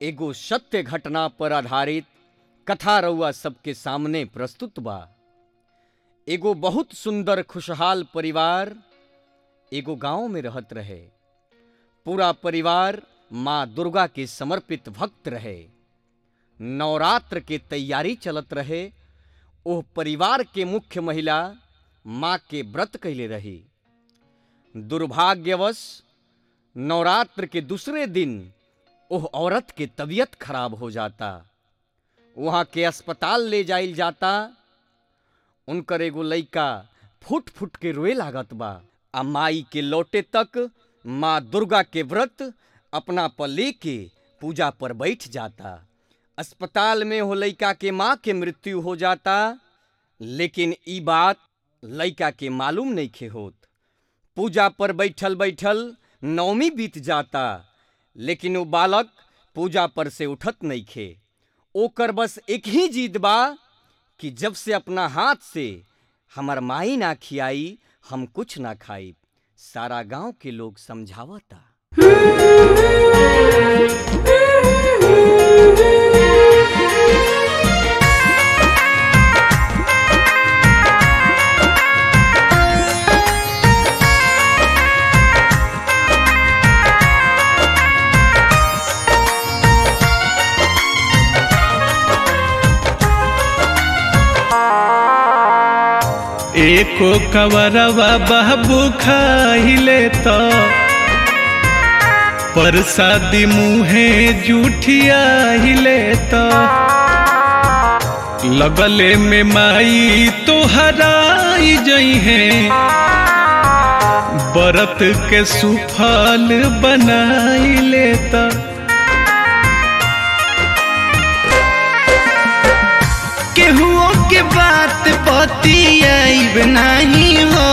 एगो सत्य घटना पर आधारित कथा रउआ सबके सामने प्रस्तुत बा एगो बहुत सुंदर खुशहाल परिवार एगो गांव में रहत रहे पूरा परिवार माँ दुर्गा के समर्पित भक्त रहे नवरात्र के तैयारी चलत रहे ओह परिवार के मुख्य महिला माँ के व्रत कैले रही दुर्भाग्यवश नवरात्र के दूसरे दिन ओह औरत के तबीयत खराब हो जाता वहाँ के अस्पताल ले जाइल जाता उनकर एगो लइका फुट फुट के रोए लागत बा आ माई के लौटे तक माँ दुर्गा के व्रत अपना पर लेके पूजा पर बैठ जाता अस्पताल में हो लइका के माँ के मृत्यु हो जाता लेकिन ई बात लइका के मालूम नहीं खे होत पूजा पर बैठल बैठल नवमी बीत जाता लेकिन वो बालक पूजा पर से उठत नहीं खे ओकर बस एक ही जीत बा कि जब से अपना हाथ से हमार माई ना खियाई हम कुछ ना खाई सारा गांव के लोग समझावता एको कवरवा बाबू खाइले तो परसादी मुहे जूठियाहिले तो लगले में माई तो हराई जई है बरत के सुफल बनाई लेता केहुओ के बात पतियाइब नहीं हो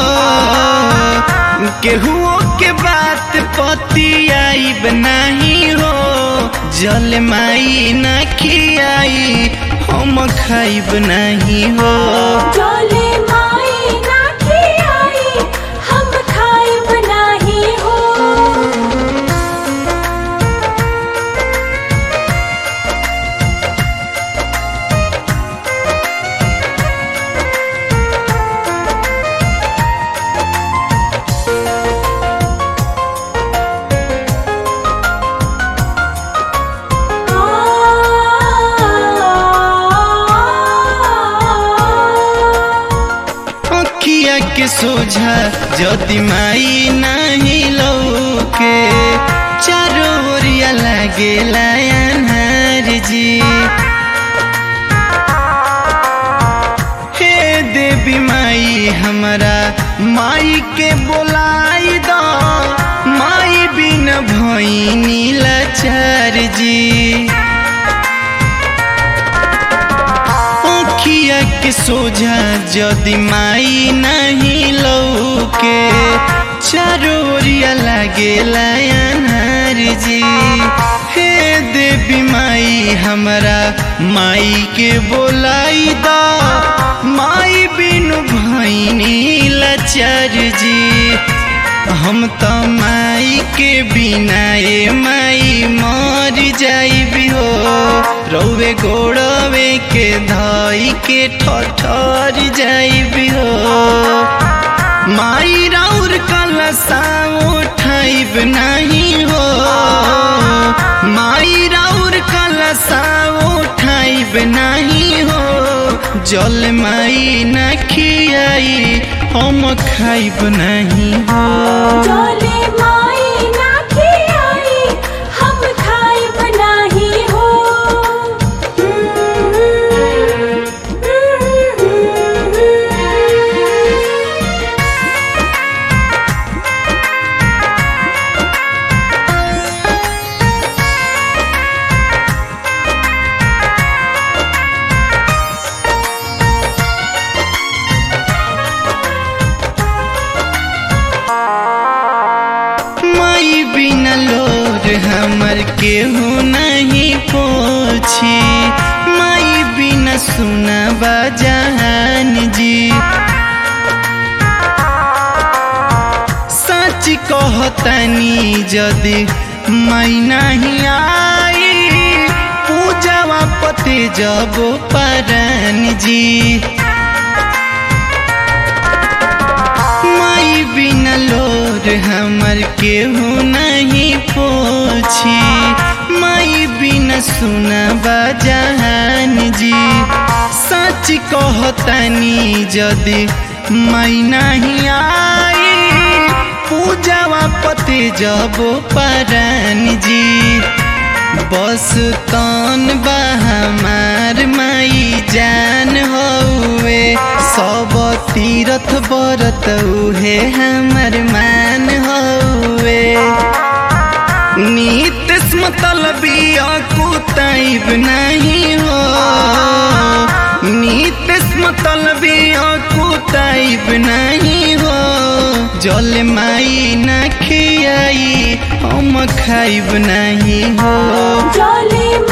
केहुओ के बात पतियाइब नहीं हो जल माई न खियाई हम खाइब नहीं हो चले माई ना खियाई हम खाइब नाही हो अखिया के सोझा जदि माई नहीं लौके चारों ओरिया लागे लायनहार जी हे देवी माई हमारा माई के बोलाई दो माई बिन भैनी लाचार जी अखिया के सोझा जदि माई नहीं लौके चारों ओरिया लागे लायनहार जी हे देवी माई हमरा माई के बोलाई दा माई बिनु भैनी लाचार जी हम तो माई के बिना ए माई मर जाइबी हो रौवे गोड़वे के धाई के ठठर जाइबी हो माई राउर कलसा उठाइब नहीं हो माई राउर कलसा उठाइब नहीं हो जल माई न खियाई हम खाइब नहीं हो चले माई ना खियाई हम खाइब नाही हो माई बिना लोर हमर केहू नहीं पोछी माई बिना सुना बजान जी सच कहतनी जदि मैं नहीं आई जबो परान जी माई बिना लोर हमर केहू नहीं पोछी माई बिना सुना बजान जी सच कहतानी जदि माई नहीं आई पूजावा पते जबो परान जी बस तन बा हमार माई जान हौवे सब तीरथ बरत उहे हमर मान हौवे नीतिस मतलबी कुतैब नहीं हो नीतिस मतलबी कुतैब नहीं हो जल माई न खियाई हम खाइब नहीं हो जले